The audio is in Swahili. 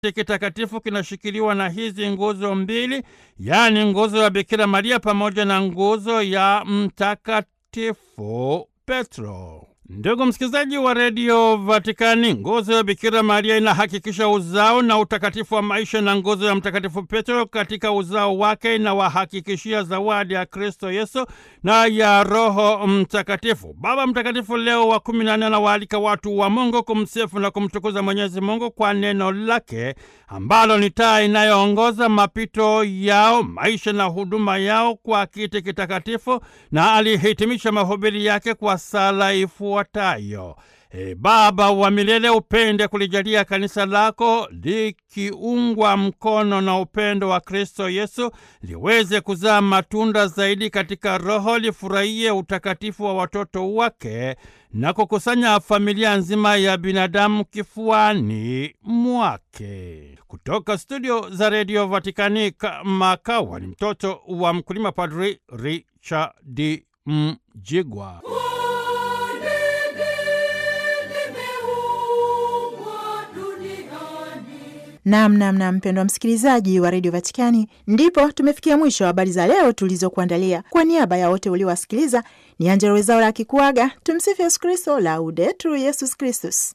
kitakatifu kinashikiliwa na hizi nguzo mbili, yaani nguzo ya Bikira Maria pamoja na nguzo ya Mtakatifu Petro. Ndugu msikilizaji wa redio Vatikani, nguzo ya Bikira Maria inahakikisha uzao na utakatifu wa maisha, na nguzo ya Mtakatifu Petro katika uzao wake inawahakikishia zawadi ya Kristo Yesu na ya Roho Mtakatifu. Baba Mtakatifu Leo wa kumi na nne anawaalika watu wa Mungu kumsifu na kumtukuza Mwenyezi Mungu kwa neno lake ambalo ni taa inayoongoza mapito yao, maisha na huduma yao kwa kiti kitakatifu, na alihitimisha mahubiri yake kwa sala ifuatayo: E Baba wa milele, upende kulijalia kanisa lako likiungwa mkono na upendo wa Kristo Yesu liweze kuzaa matunda zaidi katika Roho, lifurahie utakatifu wa watoto wake na kukusanya familia nzima ya binadamu kifuani mwake. Kutoka studio za redio Vatikani, Makawa ni mtoto wa mkulima, Padri Richard Mjigwa. Nam nam nam, mpendwa msikilizaji wa redio Vatikani, ndipo tumefikia mwisho wa habari za leo tulizokuandalia. Kwa niaba ya wote uliowasikiliza, ni Angela Wezaura akikuaga. Tumsifu Yesu Kristo, Laudetur Yesus Kristus.